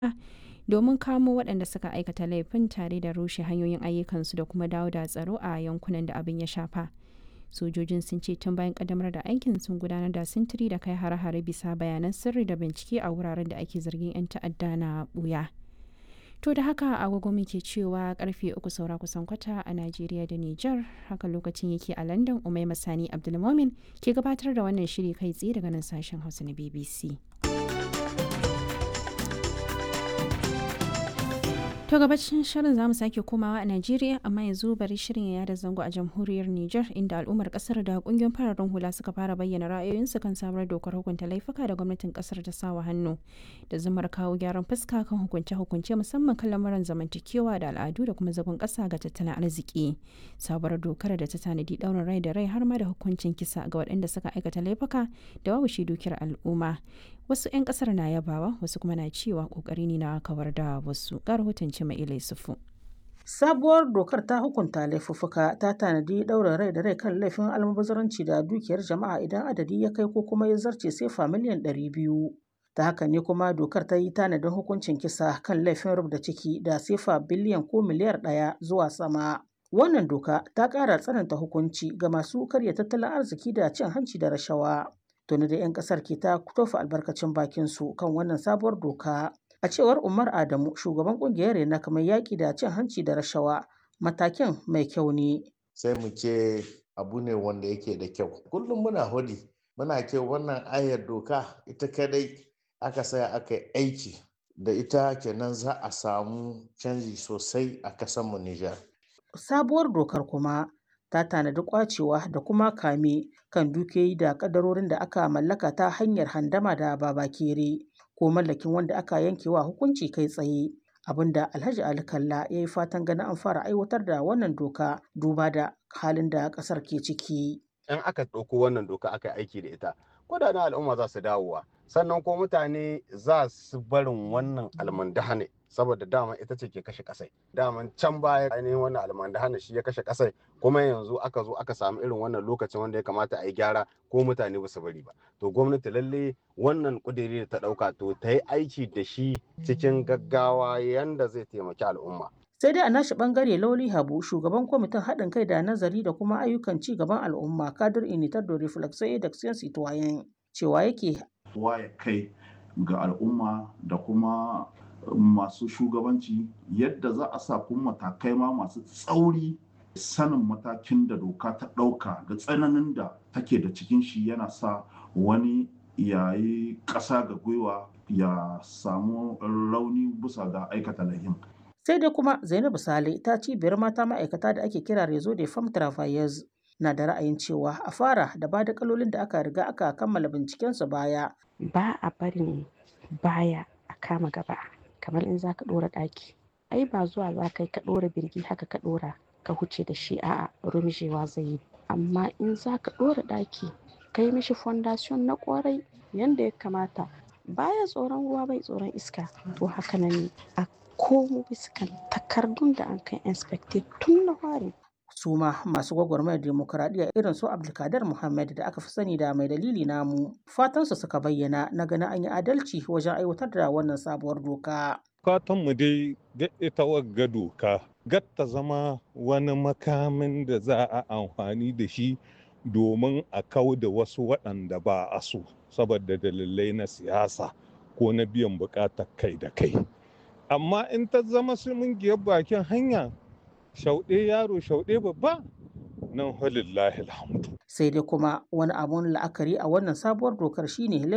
domin kamo waɗanda suka aikata laifin tare da rushe hanyoyin ayyukansu da kuma dawo da tsaro a yankunan da abin ya shafa. Sojojin sun ce tun bayan ƙaddamar da aikin sun gudanar da sintiri da kai hare-hare bisa bayanan sirri da bincike a wuraren da ake zargin 'yan ta'adda na ɓuya. To da haka agogo muke cewa karfe uku saura kusan kwata a Najeriya da Nijar haka lokacin yake a London Umai Masani Abdulmomin ke gabatar da wannan shiri kai tsaye daga nan sashen Hausa na BBC. To gabacin shirin zamu sake komawa a Najeriya amma yanzu bari shirin ya yada zango a jamhuriyar Nijar inda al'ummar kasar da kungiyoyin fararen hula suka fara bayyana ra'ayoyinsu kan sabuwar dokar hukunta laifuka da gwamnatin kasar ta sawa hannu da zumar kawo gyaran fuska kan hukunce-hukunce musamman kan lamuran zamantakewa da al'adu da kuma zagon kasa ga tattalin arziki. Sabuwar dokar da ta tanadi daurin rai da rai har ma da hukuncin kisa ga waɗanda suka aikata laifuka da babu shi dukiyar al'umma. Wasu 'yan kasar na yabawa wasu kuma na cewa kokari ne na kawar da wasu. Ga rahoton mai ilai sufu. Sabuwar dokar ta hukunta laifuffuka ta tanadi ɗaurin rai da rai kan laifin almubazaranci da dukiyar jama'a idan adadi ya kai ko kuma ya zarce sefa miliyan ɗari biyu. Ta haka ne kuma dokar ta yi tanadin hukuncin kisa kan laifin rubda ciki da sefa biliyan ko miliyar ɗaya zuwa sama. Wannan doka ta ƙara tsananta hukunci ga masu karya tattalin arziki da cin hanci da rashawa. Tuni da 'yan ƙasar ke ta tofa albarkacin bakin su kan wannan sabuwar doka. A cewar Umar Adamu, shugaban kungiyar Rena kamar yaƙi da cin hanci da rashawa, matakin mai kyau ne. Sai mu ce abu ne wanda yake da kyau. Kullum muna hudi, muna ce wannan ayar doka ita kadai aka saya aka yi aiki da ita kenan za a samu canji sosai a kasanmu Nijar. Sabuwar dokar kuma ta tanadi kwacewa da kuma kame kan dukiyoyi da kadarorin da aka mallaka ta hanyar handama da babakere. ko mallakin wanda aka yanke wa hukunci kai tsaye abinda alhaji ali kalla ya yi fatan ganin an fara aiwatar da wannan doka duba da halin da kasar ke ciki in aka ɗauko wannan doka aka yi aiki da ita kudaden al'umma za su dawowa sannan ko mutane za su barin wannan almandahane saboda dama ita ce ke kashe kasai daman can baya ainihin wannan almandahane shi ya kashe kasai kuma yanzu aka zo aka samu irin wannan lokacin wanda ya kamata a yi gyara ko mutane ba su bari ba to gwamnati lalle wannan kudiri da ta dauka to ta yi aiki da shi cikin gaggawa yanda zai taimaki al'umma sai dai a nashi bangare lauli habu shugaban kwamitin haɗin kai da nazari da kuma ayyukan ci gaban al'umma kadir initar da reflexo da citoyen cewa yake waye kai ga al'umma da kuma masu shugabanci yadda za a sa kuma matakai ma masu tsauri sanin matakin da doka ta ɗauka da tsananin da take da cikin shi yana sa wani yayi ƙasa ga gwiwa ya samu rauni bisa ga aikata lahin. sai dai kuma zainabu sale ta cibiyar mata ma'aikata da ake kira rezo de femme travailleurs na da ra'ayin cewa a fara da ba da kalolin da aka riga aka kammala bincikensu baya ba a barin baya a kama gaba kamar in za ka ɗora ɗaki ai ba zuwa za ka yi ka ɗora birgi haka ka ɗora ka huce da shi a'a rumjewa zai yi amma in za ka ɗora ɗaki ka yi mishi fondation na ƙwarai yanda ya kamata baya tsoron ruwa bai tsoron iska to haka nan a komo biskan takardun da an kai inspected tun na fari su ma masu gwagwarmayar demokuraɗiyya irin su abdulkadir muhammad da aka fi sani da mai dalili namu fatansu suka bayyana na ganin an yi adalci wajen aiwatar da wannan sabuwar doka mu dai ga ita wagga doka gatta zama wani makamin da za a amfani da shi domin a kau da wasu waɗanda ba a so saboda dalilai na siyasa ko na biyan buƙatar kai da kai amma in ta zama giyar bakin hanya shauɗe yaro shauɗe babba nan halillahi alhamdu sai dai kuma wani abun la'akari a wannan sabuwar dokar shine